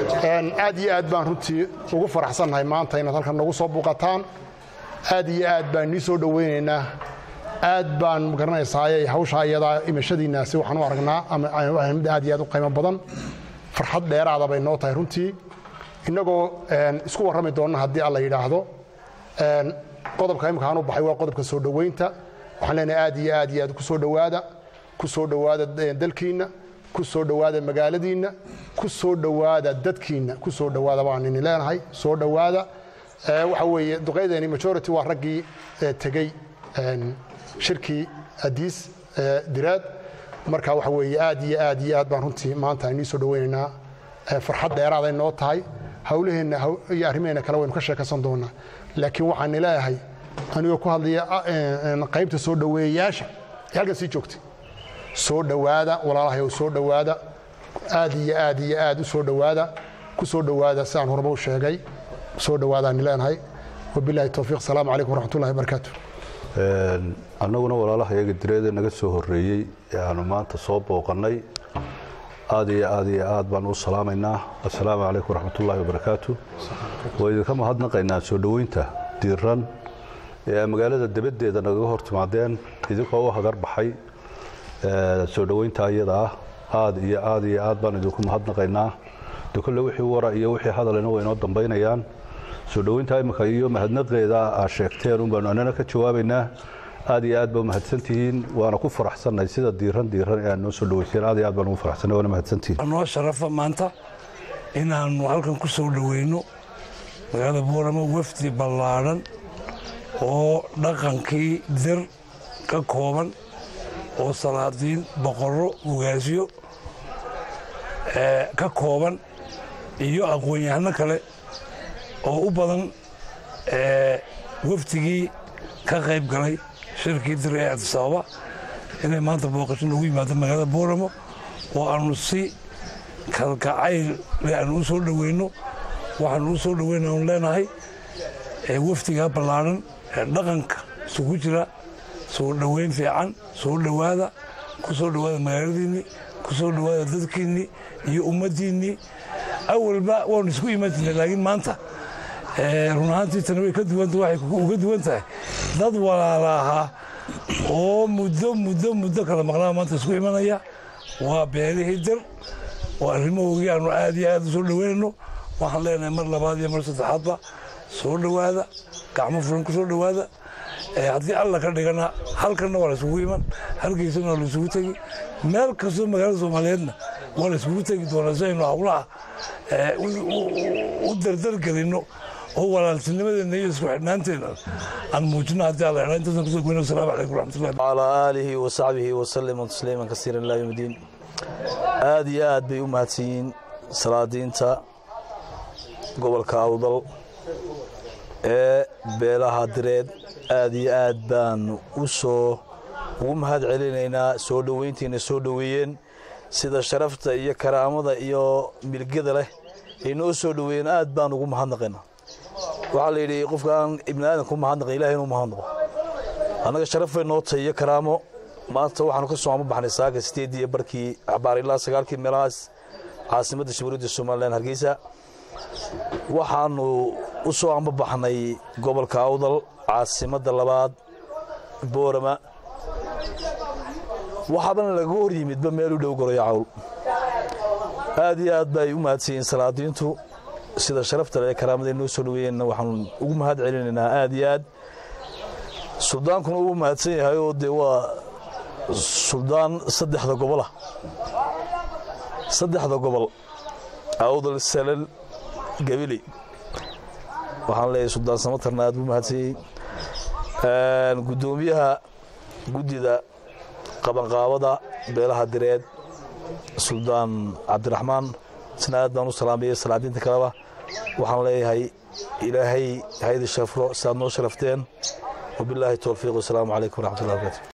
aad iyo aad baan runtii ugu faraxsannahay maanta inaad halkan nagu soo buuqataan aad iyo aad baan nii soo dhowaynaynaa aad baan magaranaysaayey hawshaa iyadaa imashadiinnaasi waxaan u aragnaa ama mid aad iyo aad u qiimo badan farxad dheeraada bay noo tahay runtii innagoo isku warrami doonna haddii alla yidhaahdo qodobka imika aan u baxay waa qodobka soo dhowaynta waxaan leenahay aad iyo aad iyo aad ku soo dhowaada ku soo dhowaada dalkiinna ku soo dhowaada magaaladiinna ku soo dhowaada dadkiinna ku soo dhowaada baan ini leenahay soo dhowaada waxa weeye duqaydeeni majority waa raggii tegey shirkii adiis diraad marka waxa weeye aad iyo aad iyo aad baan runtii maanta inii soo dhowaynaynaa farxad dheeraaday noo tahay hawlaheenna iyo arrimaheenna kale waynu ka sheekaysan doonaa laakiin waxaan leeyahay anigoo ku hadlaya qaybta soo dhoweeyayaasha ee halkan sii joogtay soo dhowaada walaalahayow soo dhowaada aad iyo aad iyo aad u soo dhowaada ku soo dhowaada sidaan horeba u sheegay soo dhowaadaan leenahay wabilahi towfiiq asalaamu calaykum waraxmatullahi wabarakaatu annaguna walaalaha iyaga direeda naga soo horreeyey ee aanu maanta soo booqannay aad iyo aad iyo aad baan u salaamaynaa assalaamu calaykum waraxmatullaahi wabarakaatu waa idinka mahadnaqaynaa soo dhoweynta diiran ee magaalada debaddeeda nagaga hor timaadeen idinkoo u hagar baxay soo dhoweynta iyada ah aad iyo aad iyo aad baan idinku mahadnaqaynaa de kolle wixii wara iyo wixii hadalina way inoo dambaynayaan soo dhoweynta imika iyo mahadnaqeeda aa sheegteen un baanu annana ka jawaabaynaa aad iyo aad ba mahadsantihiin waana ku faraxsannahay sida diiran diiran ee aad noo soo dhoweyseen aad iyo aad baan ugu faraxsannahay waana mahadsantihiin noo sharafa maanta inaannu halkan ku soo dhoweyno magaalada boorama wafdi ballaadhan oo dhaqankii dir ka kooban oo salaadiin boqorro ugaasyo ka kooban iyo aqoon-yahano kale oo u badan wafdigii ka qayb galay shirkii dir ee cabdisababa inay maanta booqasho noogu yimaado magaalada booramo oo aanu si kalgacayl aanu u soo dhoweyno waxaanu u soo dhoweyna aanu leenahay wafdigaa ballaadhan ee dhaqanka isugu jira soo dhoweyn fiican soo dhowaada ku soo dhowaada magaaladiinnii ku soo dhowaada dadkiinnii iyo ummaddiinnii awalba waanu isku iman jirnay laakiin maanta run ahaantii tani way ka duwanta waxay uga duwan tahay dad walaala ahaa oo muddo muddo muddo kala maqnaa maanta isku imanaya waa beelihii dir oo arrimahoogii aanu aad iyo aad u soo dhoweynayno waxaan leenahay mar labaad iyo mar saddexaadba soo dhowaada gacmo furan ku soo dhowaada haddii alla ka dhigana halkanna waa la isugu iman halkiisana waa la isugu tegi meel kastoo magaalada soomaaliyeedna waa la isugu tegi doonaa si aynu hawlaha u dardargelinno oo walaaltinimadeena iyo isku xidhnaanteena aan muujino haddii alla idhaa intaasan kusoo goyna wasalaamu calaykum waraxmatullahi وعلى آله وصحبه وسلم تسليما كثيرا إلى يوم الدين aad iyo aad bay u mahadsanyihiin salaadiinta gobolka awdal ee beelaha direed aad iyo aad baanu u soo ugu mahad celinaynaa soo dhoweyntiina soo dhoweeyeen sida sharafta iyo karaamada iyo milgada leh ay noo soo dhoweeyeen aad baan ugu mahadnaqaynaa waxaa la yidhi qofkaan ibni aadan ku mahadnaqay ilahay inuu mahadnaqo annaga sharaf bay noo tahay iyo karaamo maanta waxaanu ka soo amabaxnay saaka sideedii iyo barkii axbaar ilaa sagaalkii meelahaas caasimadda jamhuuriyadda somalilan hargeysa waxaanu u soo ambabaxnay gobolka awdal caasimadda labaad boorama waxaabana laga hor yimidba meel u dhow goroyo cawl aad iyo aad bay u mahadsanyihiin salaadiintu sida sharafta le ee karaamada noo soo dhoweeyeenna waxaanu ugu mahad celinaynaa aad iyo aad suldaankuna uu mahadsan yahay oo dee waa suldaan saddexda gobolah saddexda gobol awdal salal gabili waxaan leeyahay suldaan samatarna aad buu mahadsanyey guddoomiyaha guddida qabanqaabada beelaha direed suldaan cabdiraxmaan isna aad baan u salaamayay salaadiinta kaleba waxaan leeyahay ilaahay haydi shafro sidaad noo sharafteen wabilaahi towfiiq wasalaamu calaykum waraxmatullahi barakaatu